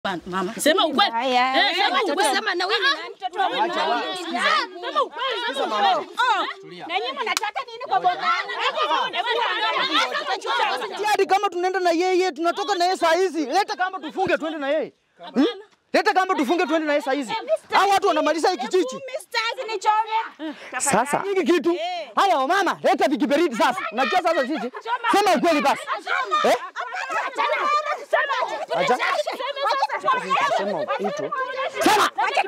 Mama, sema ukweli. Haya. Eh, sema Wacha ukweli. kusema na wewe ni nani mtoto wa mama? Sema ukweli, sema ukweli. Na nyinyi mnataka nini kwa bwana? hadi kama tunaenda na yeye tunatoka na yeye saa hizi. Leta kama tufunge tuende na yeye hmm? Leta kama tufunge tuende na yeye saa hizi. Hao watu wanamaliza hiki kijiji Stars ni chome. sasa. Hiki kitu haya, wamama, leta vikiberiti sasa. Unajua sasa sisi, sema ukweli basi eh? Acha sema kitu sema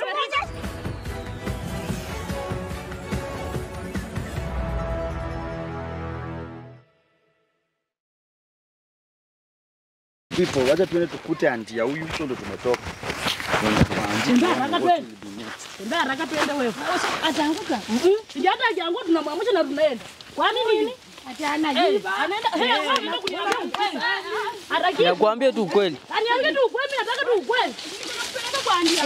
People, wacha tuende tukute anti ya huyu, hicho ndo tumetoka. Tembea haraka twende. Tembea haraka twende wewe. Ataanguka. Sijata ajaanguka tunamwamsha na tunaenda. Kwa nini? Ati anajiba. Anaenda. Eh, anaenda kuniambia ukweli. Haraki. Nakwambia tu ukweli. Aniambie tu ukweli, mimi nataka tu ukweli. Kwa ndia.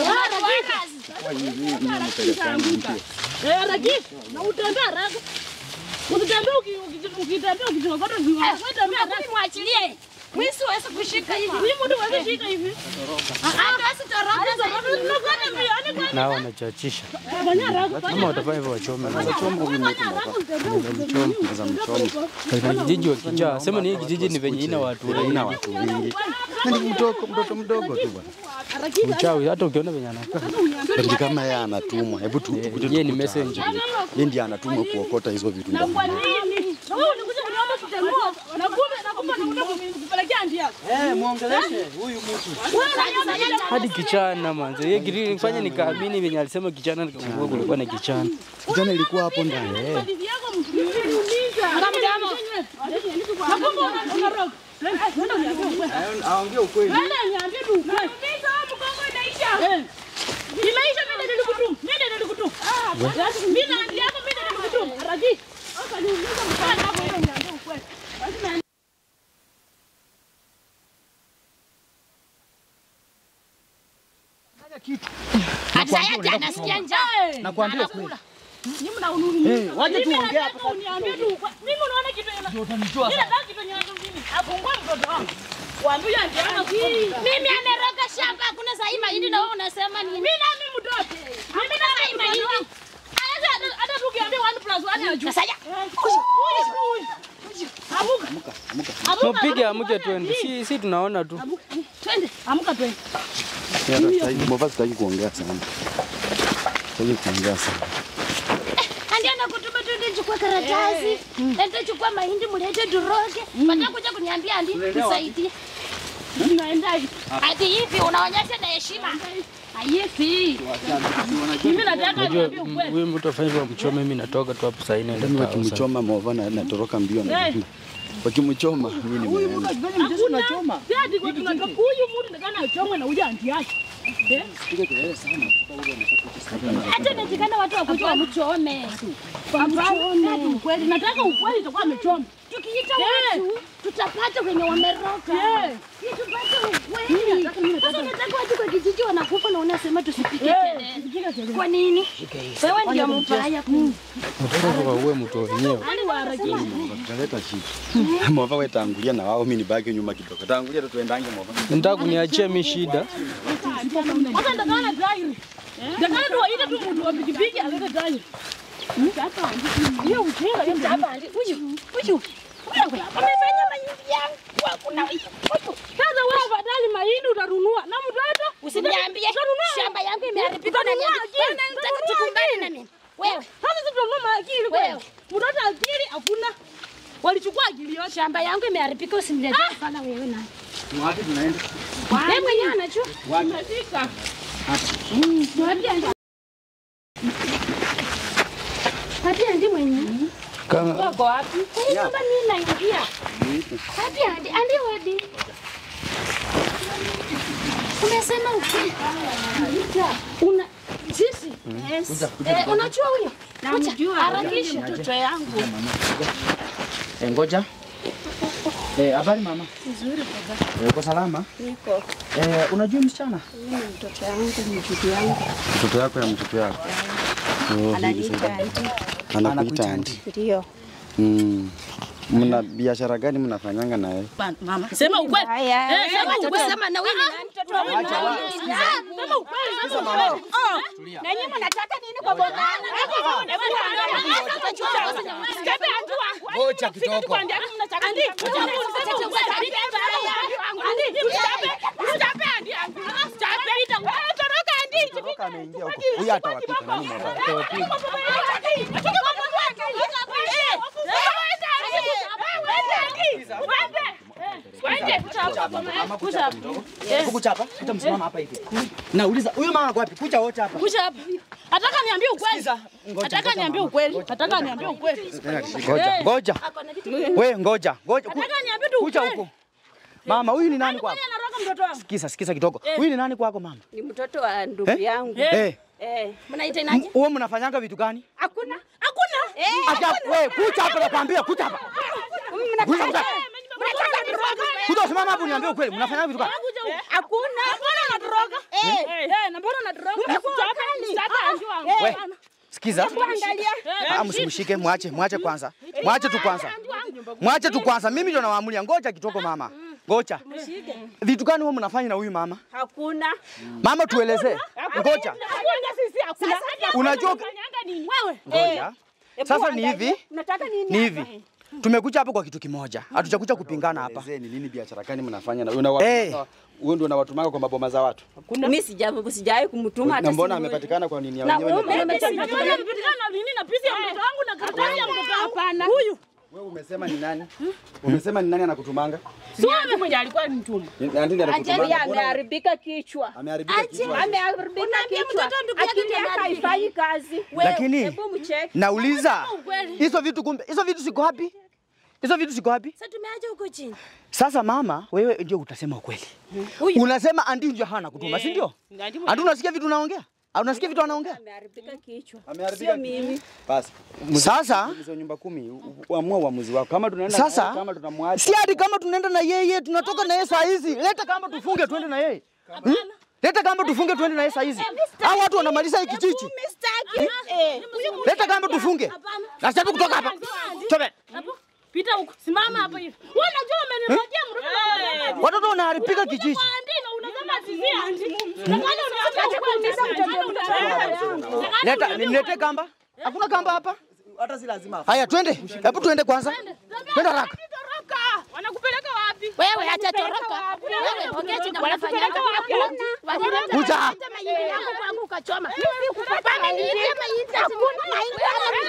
Eh, haraki. Na utembea haraka. Usitembee uki- uki- ukitembea ukijikokota viwa. Wewe tembea haraka. Mwachilie. Mwisi waweza kushika hivi. Mimi mtu wewe shika hivi. Hata sitoroka sasa. Tunakwenda mbio. Yaani kwa Nao wanachachisha. fanya haraka. Fanya Kama watafanya hivyo wachome. haraka utembee. Katika kijiji wakijaa, sema ni hii kijiji ni venye ina watu wengi. watu wengi. Ni mtoto mtoto mdogo tu bwana. Uchawi hata ukiona venye anakaa. Ati kama yeye anatumwa, hebu tu tukuje Yeye ni tukute messenger. hapo. Yeye ndiye anatumwa kuokota hizo vitu Na ndogo. kwa nini? Na wewe unakuja kuniomba kutemua. Na kumbe na kumbe unakuja kupelekea ndia yako. Eh, muongeleshe huyu mtu. Wewe unaniambia Hadi kichana manze. Yeye kiri nifanye nikaamini venye alisema kichana nikakumbuka kulikuwa na kichana. Kijana ilikuwa hapo ndani. Eh. hadithi yako mtuliza. Mtamdamo. Na kumbe una- unaroga. Nenda uniambie ukweli. Aongee ukweli. Nenda niambie tu ukweli. Eh. Imeisha mimi nilikutuma. Mimi nilikutuma. Mimi na hadithi yako mimi nilikutuma. Haraki. Sasa niulize mfano hapo ile niambie ukweli. Basi na Hata yeye anasikia njaa. Nakwambia kweli. Nyinyi mnahurumia. Eh, waje Mimi tuongee nataka hapa. uniambie tu ukweli. Mimi unaona kitu ina. Ndio utanijua Mimi nataka kitu nyanya mimi. Afungua mtoto wangu. Waambie ndio Mimi ameroga shamba hakuna sahi mahindi na wewe unasema nini? Mimi nami mtoto. Mimi na sahi mahindi. Hata hata tukiambia 1 plus 1 ajue. Sasa ya. Amuka. Amuka. Mpige amke twende. Si si tunaona tu. Twende. Amuka twende. Mbona sitaki kuongea sana. Sitaki kuongea sana. Andi anakutuma twende chukua karatasi. Ende chukua mahindi mlete turoge. Baada kuja kuniambia andi nisaidie. Tunaenda hivi. Ati hivi unaonyesha na heshima. Hivi. Mimi nataka Unajua niambie m- ukweli. huyu mtu afanye hivyo mchome, mimi natoka tu hapo sasa inaenda Mimi kwa sasa. wakimchoma mova na natoroka mbio na wakimchoma mimi nimeenda. Hakuna. Sasa kwa tunatoka huyu mtu ndakana achomwe na huyu anti yake. Eh? Hata inawezekana watu wakuja wamchome. Hapana. Ukweli. Nataka ukweli itakuwa amechoma. Tukiita Eh. watu tutapata kwenye wameroka. Eh. Ili tupate ukweli. Sasa unataka watu kwa kijiji wanakufa na unasema tusipike kelele. Kwa nini? Wewe ndio mbaya kuu. Nataka waue mtu wenyewe. Tutaleta shida. Mova wewe tangulia na wao mimi nibaki nyuma kidogo. Tangulia tu tuendange mova. Nataka kuniachia mimi shida. Sasa ndakana tairi. Ndakana tu waite tu mtu wa pikipiki alete tairi. Hiyo ujinga hiyo hapa huyu huyu wewe amefanya mahindi yangu hakuna huyu. Sasa wewe afadhali mahindi utanunua na mtoto Usiniambie shamba yangu imeharibika na Utanunua niambie. akili, Wewe unataka utanunua tukumbane akili. na mimi. Wewe Sasa sisi tunanunua akili Wewe. kweli. Mtoto akili hakuna. Walichukua akili yote. shamba yangu imeharibika usiniletee sana wewe na. Wapi tunaenda? Wewe mwenyewe anajua. Tumefika. Hadi andi mwenyewe. Kama Wako wapi? Hii nyumba mimi naingia. Hadi andi andi hadi. Umesema ukweli. Una sisi yes. Eh, unajua huyo? Namjua. Harakisha mtoto yangu. Eh, ngoja. Eh, habari mama? Nzuri baba. Eh, uko salama? Niko. Eh, unajua msichana? Mimi mtoto yangu ni mtoto yangu Mtoto yako ya mtoto yako. Oh, ananiita anti. anakuita anti. Ndio. Mm. Mna biashara gani mnafanyanga naye? Mama, sema ukweli. Haya. Eh, sema Wacha ukweli. kusema na wewe ni nani mtoto Na nyinyi mnataka nini kwa boma? Ngoja kitoko. Kitoko ameingia huko. Huyu atawapika nani mwana? Kukuchapa, utamsimama hapa hivi. Nauliza, huyu mama ako wapi? Kucha wote hapa. Kuja hapa. Nataka niambie ukweli. Sikiza, ngoja, Nataka ngoja niambie mama. ukweli. Nataka niambie ukweli. Ngoja, ngoja. We ngoja, ngoja. Ku- Nataka niambie tu Kucha ukweli. huko. Mama, huyu ni nani kwako? Kwani anaroga mtoto wangu? Sikiza, sikiza kidogo. Huyu ni nani kwako mama? Ni mtoto wa ndugu Eh? yangu. Eh. Eh. Mnaita inaje? Huwa mnafanyanga vitu gani? Hakuna. Hakuna. Acha wewe kucha hapa nakwambia kucha hapa. Kucha kucha. Kuja usimama hapo niambie ukweli. Mnafanyanga vitu gani? Hakuna. Mbona unatoroga? Eh, eh, na mbona unatoroga? Sitaka sitaka anjua wangu. We, sikiza. Ah, msimshike, mwache, mwache kwanza. Mwache tu kwanza. Mwache tu kwanza. Mimi ndio nawaamulia. Ngoja kitoko mama. Ngoja. Vitu gani huwa mnafanya na huyu mama? Hakuna. Mama tuelezee. Ngoja. Hakuna sisi hakuna. Unajua Unafanyanga nini? Wewe. ngoja. Sasa ni hivi, Unataka nini? ni hivi. Tumekuja hapa kwa kitu kimoja. Hatujakuja kupingana hapa. Ni nini biashara gani mnafanya na unawatuma Eh. wewe ndio unawatumanga kwa maboma za watu? Mimi sija sijawahi kumtuma hata Na mbona siku moja. amepatikana kwa nini ya Na wenyewe? wewe na- umepatikana Unapatikana na nini na pisi ya mtoto wangu na karatasi ya mtoto wangu? Hapana. Huyu. Wewe umesema ni nani? Umesema ni nani anakutumanga? Si wewe mwenye alikuwa ni mtuma. Ni nani ndiye Anjeli anakutumanga? Mbona ameharibika kichwa. ameharibika kichwa? Ameharibika Unaambia kichwa. mtoto ndugu yake Akili ndiye yake ameharibika. haifanyi kazi. Lakini Hebu mcheke. nauliza hizo vitu kumbe, hizo vitu siko wapi? Hizo vitu siko wapi? Sasa tumeacha huko chini. Sasa mama, wewe ndio utasema ukweli. Unasema andi ndio hana kutuma, si ndio? Andi unasikia vitu unaongea? Au unasikia vitu anaongea? Ameharibika kichwa. Ameharibika Sio mimi. Basi. Sasa Hizo nyumba kumi, u- uamua uamuzi wako. Kama tunaenda Sasa, naye, kama tunamwacha. si hadi kama tunaenda na yeye, tunatoka na yeye saa hizi. Leta kamba tufunge tuende na yeye. Hmm? Leta kamba tufunge tuende na yeye saa hizi. Hao watu wanamaliza hii kijiji. Leta kamba tufunge. Na sasa kutoka hapa. Chobe. Hapo. Pita huko. Simama hapo hivi. Wewe unajua umenirojea mtoto. Watoto wanaharibika kijiji. Andi na unasema sisi andi. Na kwani unataka kuumiza mtoto wangu? Leta niletee kamba. Hakuna kamba hapa. Hata si lazima. Haya twende. Hebu tuende kwanza. Twende haraka. Toroka. Wanakupeleka wapi? Wewe acha toroka. Wewe ongea chini wanafanya wapi? Walileta Kuja. walileta mahindi yangu kwangu ukachoma. Mimi sikupanga mahindi mahindi. Hakuna mahindi.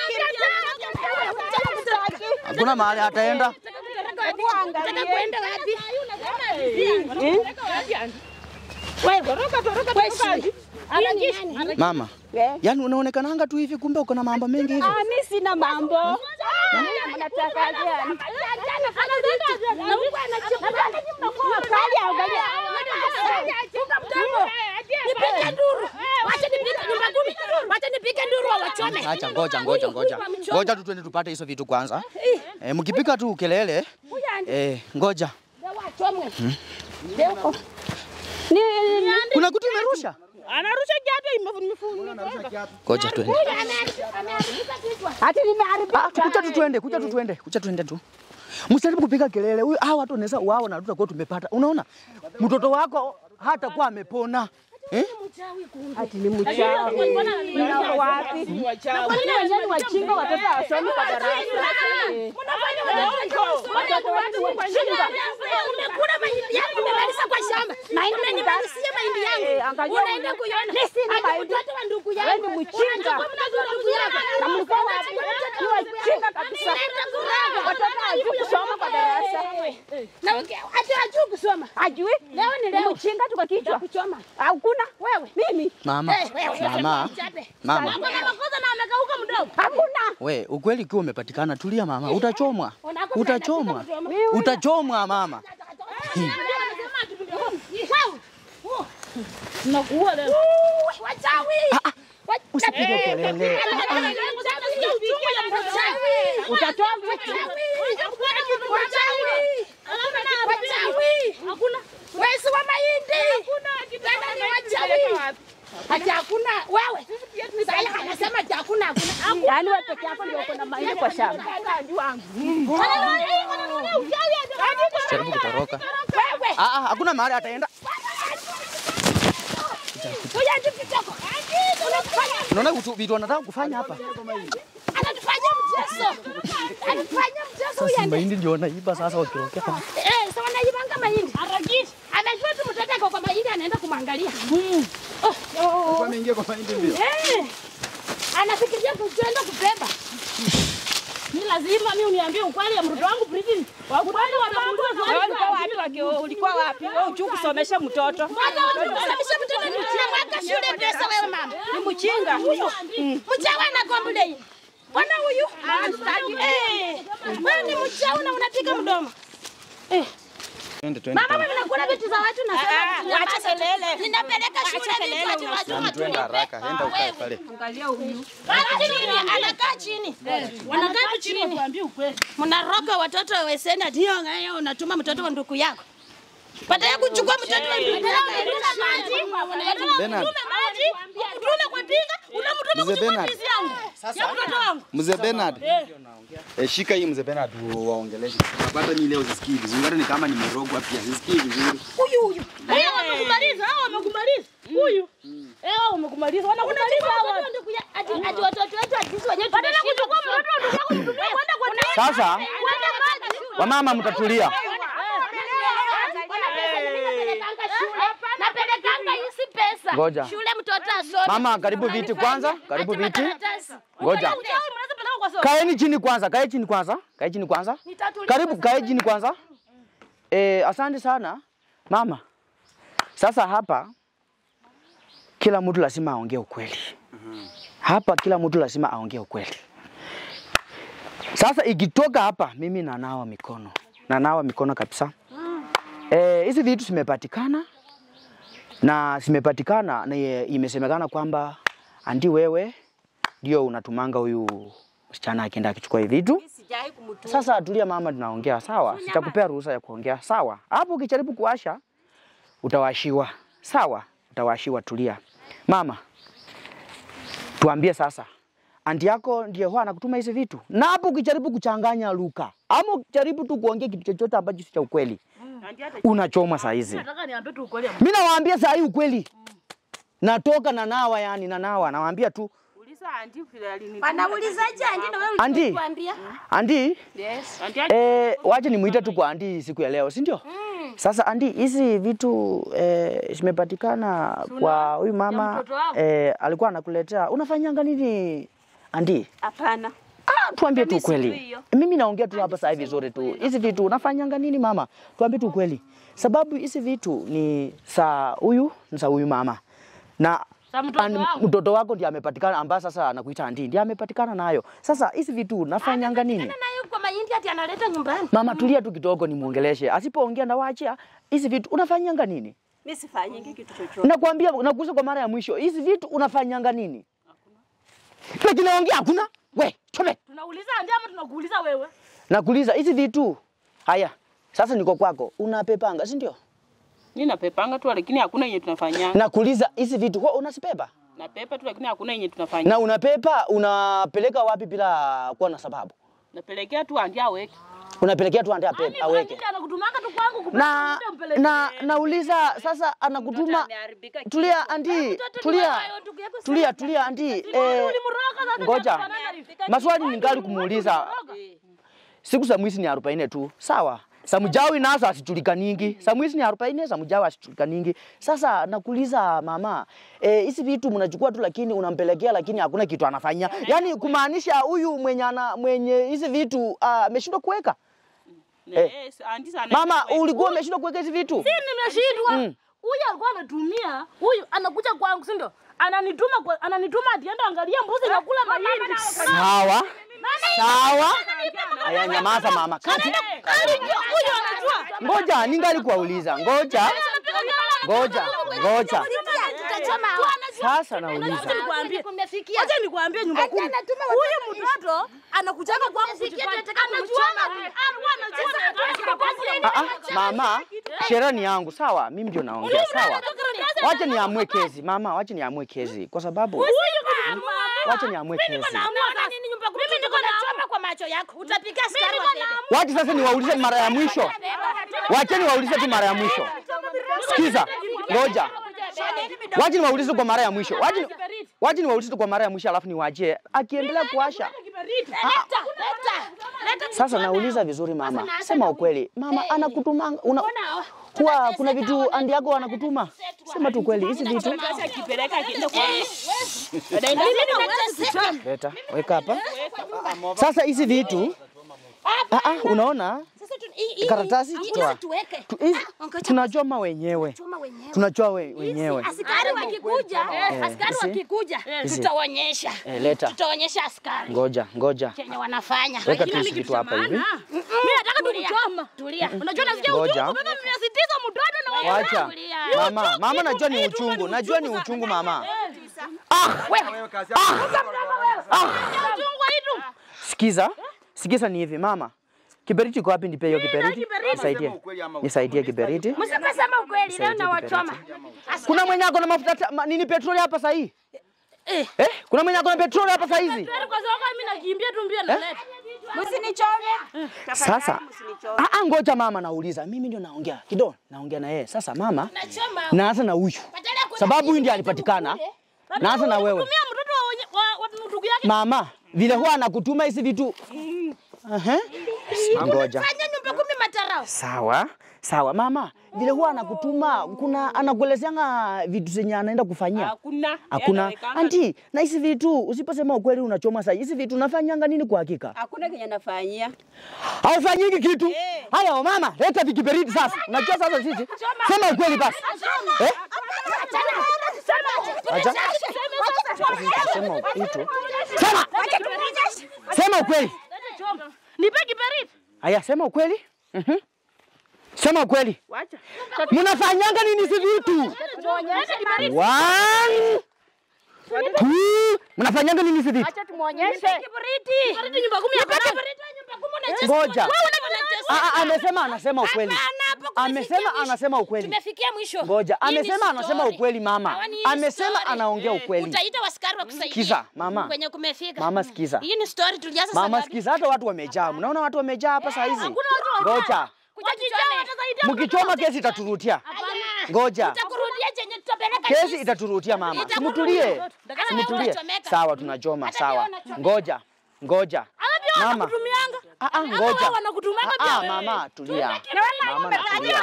Hakuna mahali ataenda. Unataka kuenda wapi? Wewe ni nani? Mama. Yaani unaonekananga tu hivi kumbe uko na mambo mengi hivi. Ah, mimi sina mambo. Mnataka gani? Nipige nduru. Wacha nipige nyumba kumi. Wacha nipige nduru wawachome. Acha ngoja ngoja ngoja. Ngoja tu twende tupate hizo vitu kwanza. Eh, mkipika tu kelele. Eh, ngoja. Wachomwe. Kuna kitu imerusha? Anarusha kiatu imefunga. Ngoja twende. Ameharibika kichwa. Hati nimeharibika. Ah, kucha tu twende, kucha tu twende, kucha twende tu. Msijaribu kupiga kelele. Huyu hawa watu wanaweza wao na tutakuwa tumepata. Unaona? Mtoto wako hata kuwa amepona. Eh? Ati ni mchawi. Mna wapi? Kwa nini wenyewe ni wajinga watoto hawasomi kwa darasa? Eh. Watoto wetu wajinga. Umekula mahindi yangu umemaliza kwa shamba. Mahindi umenimalizia mahindi Eh, yangu. angalia Unaenda huyu. kuiona. Mimi sina Hata mahindi. mtoto wa ndugu yangu. Wewe ni mjinga. Unachukua mtoto wa ndugu yako. Na mlikuwa wapi? Ni wajinga kabisa. Unaenda kuraga. Watoto hawajui kusoma kwa darasa. Na uki- hata hajui kusoma. Ajui? Leo ni leo. Mjinga tu kwa kichwa. Kuchoma. Hakuna. Wewe. Mimi. Mama. Mama. Chape. Mama. Ako na makosa na amekauka mdomo. Hakuna. We, ukweli ukiwa umepatikana, tulia mama, utachomwa. Utachomwa. Utachomwa mama. Tunakuua leo. Wachawi. Usipige kelele. Utatoa Wezi wa mahindi. Tena ni wachawi. Hata hakuna wewe. Sasa anasema ati hakuna hakuna. Yaani wewe peke yako ndio uko na mahindi kwa shamba. Jaribu kutoroka. Wewe. Ah, ah, hakuna mahali ataenda. Andi kitoko. Unafanya Unaona vitu vitu wanataka kufanya hapa. anatufanya mchezo. Anatufanya mchezo huyu Sasa andi. mahindi ndio wanaiba sasa wakirokea kama. Eh, sawa na ibanga mahindi. Harakisha. Anajua tu mtoto ako kwa mahindi anaenda kumwangalia. Oh, oh. Wameingia kwa mahindi mbio. Eh. Anafikiria kuenda kubeba. Ni lazima mimi uniambie ukweli ya mtoto wangu Bridget. Wakubali wanamuuliza swali. Wewe ulikuwa wapi waki- ulikuwa wapi? Wewe hujui kusomesha mtoto. Unasababisha mtoto ni mwaka shule pesa wewe mama. Ni mchinga huyo. Mchawi anakombulei. Bwana huyu? Eh. Wewe ni mchawi na unapiga mdomo. Twende twende. Mama wewe unakula vitu za watu na Ah, Wacha kelele. Ninapeleka Wacha shule kelele, vitu watu Yaani watu. twende haraka. Enda ukae pale. Angalia huyu. Anakaa chini. Wanakaa chini wakuambie ukweli. Mnaroga watoto weseni ati hiyo ngayo unatuma mtoto wa ndugu yako. Baada ya kuchukua mtoto wa ndugu yako unatuma maji. Bernard. Unatuma maji. Unatuma kwa pinga. Unamtuma Mzee kuchukua Bernard. ndizi yangu. Ya mtoto wangu. Mzee Bernard. Eh, shika hii mzee Bernard u- waongeleshe. Hata mimi leo sisikii vizuri. Hata ni kama nimerogwa pia. Sisikii vizuri. Huyu huyu. Hao wamekumaliza, hao wamekumaliza. Huyu. Eh, hao wamekumaliza. Wanakumaliza hao. Unachukua ndugu ya ati ati watoto wetu ati sisi wenyewe Badala ya tunashindwa kuchukua mtoto wa ndugu yako mtumie kwenda kwa nini? Sasa Kwenda maji. wamama mtatulia. Napelekanga hizi pesa. Ngoja. Shule mtoto asome. Mama, karibu viti kwanza, karibu Ati viti. makaratasi. Ngoja. Uchawi mnaweza peleka kwa soko. Kaeni chini kwanza, kae chini kwanza, kae chini kwanza. Nitatuliza Karibu, kae chini kwanza. Eh, asante sana mama. Sasa hapa kila mtu lazima aongee ukweli. Hapa kila mtu lazima aongee ukweli. Sasa ikitoka hapa, mimi nanawa mikono, nanawa mikono kabisa. Eh, hizi vitu zimepatikana na zimepatikana na ye- imesemekana kwamba andi wewe ndio unatumanga huyu msichana akienda akichukua hivi vitu. Sijai kumtuma. Sasa tulia mama, tunaongea sawa. Sitakupea ruhusa ya kuongea sawa. Hapo ukijaribu kuwasha utawashiwa sawa, utawashiwa. Tulia mama, tuambie sasa, anti yako ndiye huwa anakutuma hizi vitu, na hapo ukijaribu kuchanganya luka ama ukijaribu tu kuongea kitu chochote ambacho si cha ukweli, unachoma saa hizi. Nataka niambie tu ukweli. ya Mimi nawaambia saa hii ukweli, natoka na nawa, yani na nawa, nawaambia tu Uliza auntie vile alini. Wanaulizaje andi na wewe Andi. ulituambia? andi Yes. Eh, wacha nimuite tu kwa andi siku ya leo, si ndio? Sasa andi, hizi vitu eh, zimepatikana kwa huyu mama mtoto wako. eh, alikuwa anakuletea. Unafanyanga nini andi? Hapana. Ah, tuambie tu Mimi sijui ukweli. hiyo. Mimi naongea tu hapa sasa hivi vizuri tu. Hizi vitu unafanyanga nini mama? Tuambie tu ukweli. Sababu hizi vitu ni za huyu, ni za huyu mama. Na Za mtoto an- wangu. mtoto wako ndiye amepatikana ambaye sasa anakuita andi, ndiye amepatikana nayo. Sasa hizi vitu unafanyanga nini? nayo kwa mahindi ati analeta nyumbani. Mama tulia tu kidogo nimuongeleshe. Asipoongea na waachia hizi vitu unafanyanga nini? Mimi sifanyingi kitu chochote. Nakwambia nakuuliza kwa mara ya mwisho. Hizi vitu unafanyanga nini? Lakini naongea hakuna. We, chome. Tunauliza andi ama tunakuuliza wewe? Nakuuliza hizi vitu. Haya. Sasa niko kwako. Unapepanga, si ndio? Mimi napepanga tu lakini hakuna yenye tunafanya. Nakuuliza hizi vitu kwa unazipepa? Napepa tu lakini hakuna yenye tunafanya. Na unapepa unapeleka wapi bila kuwa na sababu? Napelekea tu auntie aweke. Unapelekea tu ande ape- aweke. Ndio anakutumanga tu kwangu kupeleka Na mtoto mpeleke. na nauliza sasa anakutuma ameharibika Tulia andi, tulia. Tulia, tulia andi. Eh, Ulimroga sasa. ngoja. ndio anafanana. Maswali ningali kumuuliza. Siku za mwizi ni arobaini tu, sawa. Samjawi nazo asijulikanigi. Za mwizi ni arobaini, samjawi asijulikanigi. Sasa nakuuliza mama, eh, hizi vitu mnachukua tu lakini unampelekea lakini hakuna kitu anafanya. Yaani kumaanisha huyu mwenye ana mwenye hizi vitu ah, ameshindwa kuweka. Eh. Yes, auntie sana. Mama, ulikuwa umeshindwa kuweka hizi vitu? Si nimeshindwa. Huyu alikuwa anatumia, huyu anakuja kwangu, si ndio? Ananituma kwa, ananituma atienda angalia mbuzi na kula mahindi. Sawa. Sawa. Aya, nyamaza mama. Kati. Huyu anajua. Ngoja, ningali kuwauliza. Ngoja. Ngoja. Ngoja. Sasa nauliza. Acha nikwambie. Kumefikia. Acha nikwambie nyumba Acha kumi. anatuma Huyu mtoto anakujaga kwangu Kumefikia, kujifanya. tunataka Anajua kumchoma. alikuwa anajua Ah, ah, mama, sherehe ni yangu, sawa? Mimi ndio naongea, sawa? Wacha niamue kesi, mama, wacha niamue kesi kwa sababu wacha niamue kesi. Mimi niko nachoma kwa macho yako. Utapiga askari wa bebe. Wacha sasa niwaulize mara ya mwisho. Wacha niwaulize tu mara ya mwisho. Sikiza, ngoja. Wacha niwaulize kwa mara ya mwisho. Wacha ni- wacha niwaulize kwa mara ya mwisho alafu niwaachie. Akiendelea kuwasha. Sasa nauliza vizuri mama. Sema ukweli. Mama anakutuma una kuwa kuna vitu andi yako anakutuma. Sema tu kweli hizi vitu. Leta, weka hapa. Sasa hizi vitu Ah, ah, unaona karatasi toa. tuweke. Tu- hizi- Ah, ngoja Tunachoma wenyewe. choma wenyewe. Tunachoma we, wenyewe. Askari wakikuja, askari Hizi. wakikuja, Hizi. tutaonyesha. Eh, leta. Tutaonyesha askari Ngoja, ngoja. chenye wanafanya. Weka tu hizi vitu hapa hivi. Mimi nataka tu kuchoma. Tulia. Unajua nasikia Ngoja. uchungu mpaka mnasitiza mtoto na wewe. Wacha. Tulia. Mama, mama najua ni uchungu. Najua ni uchungu mama. Uchungu hitu. Sikiza. Sikiza ni hivi mama. Kiberiti iko wapi? Nipe hiyo kiberiti. Nisaidie. Nisaidie kiberiti. Msipasema ukweli leo na wachoma. Kuna mwenye ako na mafuta ta- ma- nini petroli hapa sasa hii? Eh, kuna mwenye ako na petroli hapa sasa hizi? Kwa sababu mimi nakimbia tu mbio naleta. Msinichome. Sasa ah, ah, ngoja mama, nauliza mimi ndio naongea kidogo, naongea na yeye sasa. Mama, naanza na huyu sababu huyu ndiye alipatikana. Naanza na wewe Tumia mtoto wa wenye- wa wa ndugu yake. mama, vile huwa anakutuma hizi vitu. Aha. Ngoja. Fanya nyumba kumi matarao. Sawa sawa mama, vile huwa anakutuma, kuna anakuelezeanga vitu zenye anaenda kufanyia Hakuna. Hakuna anti, na hizi vitu usiposema ukweli unachoma sasa. Hizi vitu unafanyanga nini kwa hakika? Hakuna kenye nafanyia. Haufanyiki kitu. Haya mama, leta vikiberiti sasa. Unajua sasa sisi. Sema ukweli basi. Eh? Acha. Sema kitu. Sema. Sema ukweli. Nipe kiberiti. Haya, sema ukweli. Mhm. Sema ukweli. Wacha. Mnafanyanga nini hizi vitu? One. Two. Mnafanyanga nini hizi vitu? Acha tumuonyeshe. Kiberiti. Kiberiti nyumba kumi Nipe hapa. kiberiti nyumba kumi unacheza. Ngoja. Wewe unatesa. Ah, ah, amesema anasema ukweli. Hapana, hapo kumefikia Amesema mwisho. anasema ukweli. Tumefikia mwisho. Ngoja, Hii ni amesema anasema story. ukweli mama. Hawa ni hii Amesema story. anaongea ukweli. Utaita waskari wakusaidia. Sikiza, mama. Kwenye kumefika. Mama, sikiza. Hii ni story tulianza Mama saa ngapi? sikiza, hata watu wamejaa. Mnaona watu wamejaa hapa saa hizi. Ngoja, Kuja tuchome. mkichoma kesi itaturutia. Ngoja, Tutakurudia chenye tutapeleka kesi sisi. itaturutia mama. Itakurudia. Simutulie, Hata simutulie. unachomeka. Sawa, tunachoma. Hata Sawa, pia unachomeka. ngoja, ngoja. Mama, Wanakutumianga. ah, ah, ngoja. wao wanakutumanga Ah, ah, pia. mama, tulia. Mama, Ah, natulia.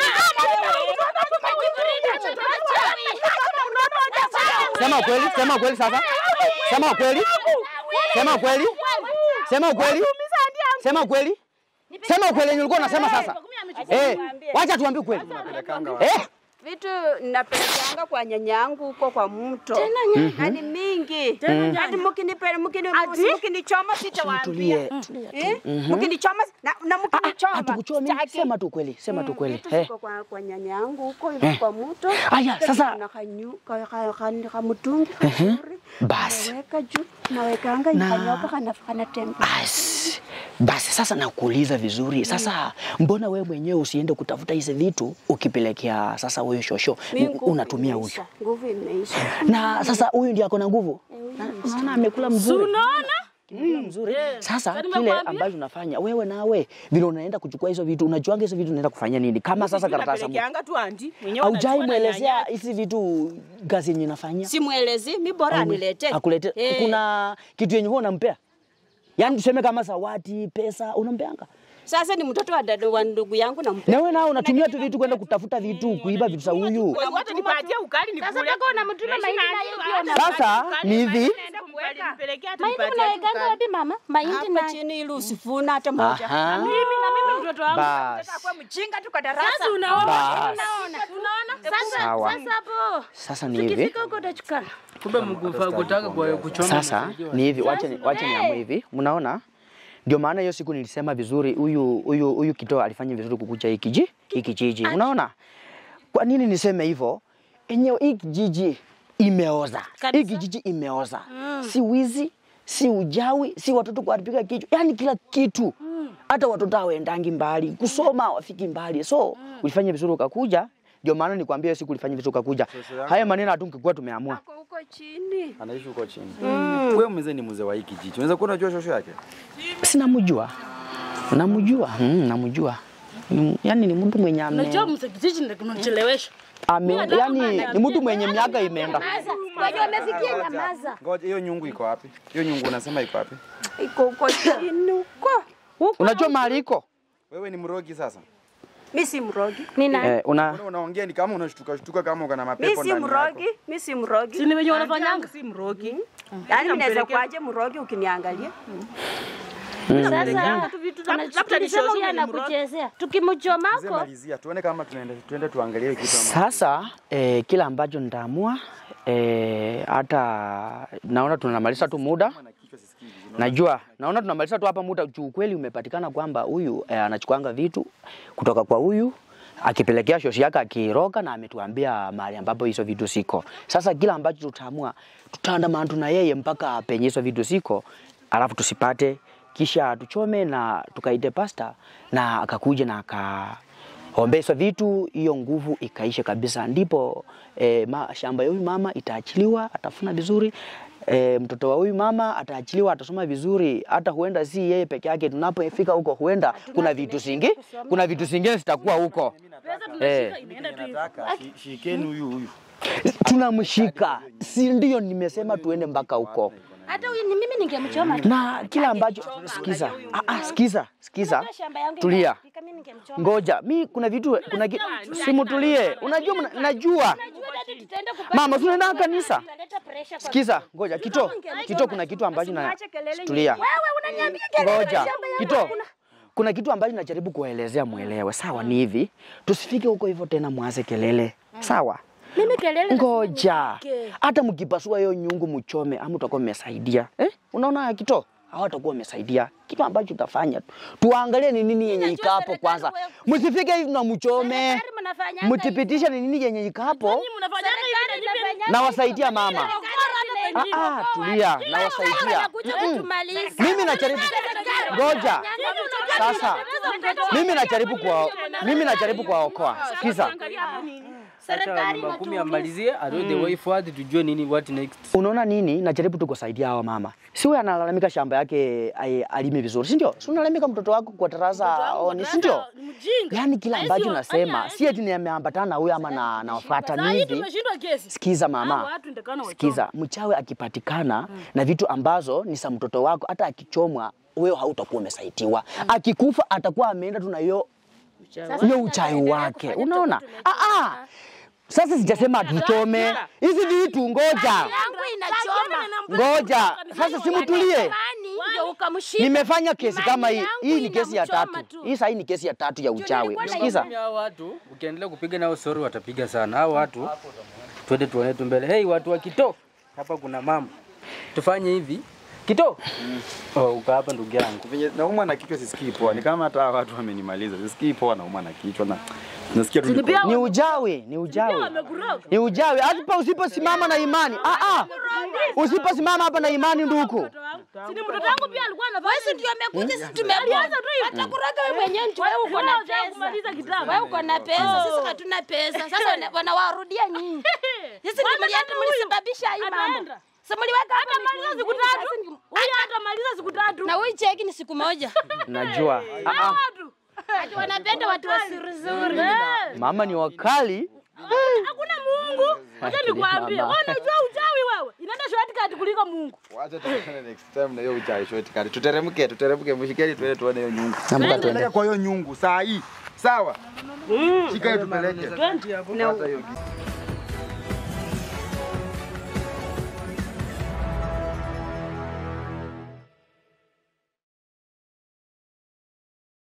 Kiberiti. Sema ukweli, sema ukweli sasa. Sema ukweli. Sema ukweli. Sema ukweli. Sema ukweli. Sema ukweli yenye ulikuwa unasema sasa. Eh, wacha tuambie ukweli. Eh, Vitu ninapelekeanga kwa nyanyangu huko kwa mto. Hadi mingi. Hadi mkinipele mkini mkinichoma sitawaambia. tulie. Eh? Mkinichoma na, na mkinichoma. Hatukuchomi. sitaki. Sema tu ukweli. Sema tu ukweli. Vitu Eh. ziko kwa, kwa nyanyangu huko hivi kwa mto. Aya, sasa- na kanyu ka, ka, ka, ka mtungi kazuri. Basi. Naweka juu, nawekanga ikanyoka kana kanatembea. Basi. Basi sasa nakuuliza vizuri. Sasa mbona wewe mwenyewe usiende kutafuta hizi vitu ukipelekea sasa huyu shosho Mimi U- nguvu unatumia huyu. imeisha, Nguvu imeisha. Na sasa huyu ndiye ako na nguvu. Na- Unaona amekula mzuri. Unaona? Amekula mzuri. Sasa kile nimekuambia. ambacho unafanya wewe nawe vile unaenda kuchukua hizo vitu unajuanga hizo vitu unaenda kufanya nini? Kama sasa karatasi Napelekeanga tu andi mwenyewe haujai anachukua na mwelezea nyanya. hizi vitu kazi yenye nafanya Simwelezi, mi bora anilete. akulete Eh. kuna kitu yenye huwa unampea yaani tuseme kama zawadi pesa unampeanga Sasa ni mtoto wa dada wa ndugu yangu na na wewe nao unatumia tu vitu kwenda kutafuta vitu kuiba vitu za huyu Wacha nipatie ukali nikule. Sasa mpaka unamtuma mahindi na hiyo pia una- sasa ni hivi Naenda kumweka. Nipelekea hata Mahindi nipatie mnawekanga ukali. wapi mama? Mahindi hapa na chini ili usifuna hata moja. aha Mimi na mimi mtoto wangu. basi Kwa mjinga tu kwa darasa. Sasa unaona? basi Unaona? Sasa Sawa. sasa hapo. sasa ni hivi Ukifika huko utachukana. Kumbe mkufa kutaka kwa kuchoma. sasa msaidiwa. ni hivi wacha ni- wacha niamue hivi mnaona ndio maana hiyo siku nilisema vizuri huyu huyu huyu kitoo alifanya vizuri kukucha hii kiji hii kijiji unaona kwa nini niseme hivyo enyewe hii kijiji imeoza hii kijiji imeoza si wizi si ujawi si watoto kuharibika kichwa yani kila kitu hata watoto hawaendangi mbali kusoma hawafiki mbali so ulifanya vizuri ukakuja ndio maana nikwambia hiyo siku ulifanya vizuri ukakuja haya maneno hatungekuwa tumeamua Ako huko chini. Anaishi huko chini. Wewe mzee ni mzee wa hii kijiji. Unaweza kuwa unajua shosho yake? sinamjua namjua mm, namjua Ni- Yaani ni mtu mwenye ame, Unajua msekitiji ndio kunachelewesha. ame yani ni mtu mwenye miaka imeenda. Wenye wamefikia nyamaza. Ngoja hiyo nyungu iko wapi? Hiyo nyungu unasema iko wapi? Iko huko chini huko. Unajua mahali iko? Wewe ni mrogi sasa. Mimi si mrogi. Nina Eh, una Mbona unaongea ni kama unashtuka shtuka kama uko na Mimi mapepo si ndani yako. mrogi. Mimi si mrogi. Si ni wenye wanafanyanga. Si mrogi. Yaani mimi naweza kuaje mrogi ukiniangalia? sasa Labda tulisema nishoshwe huyu ni anakuchezea. Mzee Tukimchomako malizia, tuone kama tunaenda tuende tuangalie hiyo kitu ama. Sasa eh, kile ambacho nitaamua eh, hata naona tunamaliza tu muda. Najua naona tunamaliza tu hapa muda juu kweli umepatikana kwamba huyu eh, anachukuanga vitu kutoka kwa huyu akipelekea shoshi yake akiroga na ametuambia mahali ambapo hizo vitu siko. Sasa kila ambacho tutaamua tutaandamana tu na yeye mpaka penye hizo vitu siko, alafu tusipate, kisha tuchome na tukaite pasta na akakuja na aka ombeswa vitu, hiyo nguvu ikaisha kabisa, ndipo e, ma, shamba ya huyu mama itaachiliwa, atafuna vizuri. E, mtoto wa huyu mama ataachiliwa, atasoma vizuri. Hata huenda si yeye peke yake, tunapofika huko huenda kuna vitu zingi, kuna vitu zingine zitakuwa huko eh, Shikeni huyu huyu. tunamshika, si ndio? Nimesema tuende mpaka huko hata huyu ni mimi ningemchoma tu. na kila ambacho sikiza, ah, ah, sikiza, sikiza, Hata shamba yangu tulia. ingefika, mimi ningemchoma. Ngoja, mi kuna vitu kuna ki... simutulie. Unajua mna- najua Najua hata tutaenda kupata Mama, tunaenda kanisa. Tunaleta pressure kwa Sikiza, ngoja kito kito, kuna kitu ambacho na Usiwache kelele tulia. wewe unaniambia kelele Ngoja shamba yangu kito, hakuna. kuna kitu ambacho najaribu kuwaelezea mwelewe. Sawa, ni hivi, tusifike huko hivyo tena mwanze kelele. Sawa, Mimi kelele ngoja hata mkipasua hiyo nyungu mchome, ama utakuwa mmesaidia eh? Unaona kito hawatakuwa wamesaidia. Kitu ambacho tutafanya tu, tuangalie ni nini yenye iko hapo kwanza, msifike hivi na mchome, Serikali mnafanyanga mtipitishe ni nini yenye iko hapo, Mnafanyanga hivi na hivi. na wasaidia mama. Ah, ah, tulia, na wasaidia. Wanakuja kutumaliza. Mimi najaribu ngoja sasa, mimi najaribu kwa mimi najaribu kuwaokoa. Sikiza, Acha namba kumi amalizie, atoe the way forward, tujue nini what next. unaona nini? Najaribu tu kusaidia hawa mama. Si wewe analalamika shamba yake ai- alime vizuri, si ndio? Si unalalamika mtoto wako kwa tarasa oni, si ndio? Ni mjinga. Yaani kila Haisi ambacho wa- nasema anya- si eti nimeambatana na huyu ama na nafuata Saa hii hivi. tumeshindwa kesi. Sikiza Hawa mama, watu ndekana wachoma. sikiza, mchawi akipatikana na vitu ambazo ni za mtoto wako, hata akichomwa wewe hautakuwa umesaidiwa. Akikufa atakuwa ameenda tu na hiyo hiyo uchawi wake, unaona? Ah, ah. Sasa sijasema tuchome hizi vitu, ngoja yangu inachoma. ngoja. Sasa simutulie, Nani ndio ukamshika? nimefanya kesi kama hii. yangu Hii ni kesi ya inamchoma tatu, tu. hii sahii ni kesi ya tatu ya uchawi. nilikuwa na Sikiza, Hao watu ukiendelea kupiga nao story watapiga sana. Hao watu twende tuone tu mbele. Hey, watu wa Kito, hapa kuna mambo. Tufanye hivi. Kito. Oh, uka hapa ndugu yangu. Venye naumwa na kichwa sisikii poa. Ni kama hata hawa watu wamenimaliza. Sisikii poa naumwa na kichwa na nasikia tu niko. ni ujawi, ni ujawi, ni ujawi. Hata usiposimama na imani, ah ah, usiposimama hapa na imani nduku Si ni mtoto wangu pia alikuwa anafanya. Wewe ndio amekuja sisi tumekuwa. Atakuroga wewe mwenyewe ndio wewe uko na Unataka kumaliza pesa. kitabu. Wewe uko na pesa, sisi hatuna pesa. Sasa wana- wanawarudia nyinyi. Sisi ndio mlienda mlisababisha hii mambo. Ataenda. Sasa mliweka hapa Atamaliza siku tatu. Huyu atamaliza siku tatu. Na huyu cheki ni siku moja. najua. Ah, ah. Watu. Ati wanapenda watu wasirizuri. Mama ni wakali. Hakuna Mungu. Acha nikwambie. Mama. Wewe unajua uchawi wewe. Inaenda shortcut kuliko Mungu. Wacha tuone next time na hiyo uchawi shortcut. Tuteremke, tuteremke mshikeni tuende tuone hiyo nyungu. Naomba tuende. Peleka kwa hiyo nyungu saa hii. Sawa? Shika hiyo tupeleke. Twende. Hata hiyo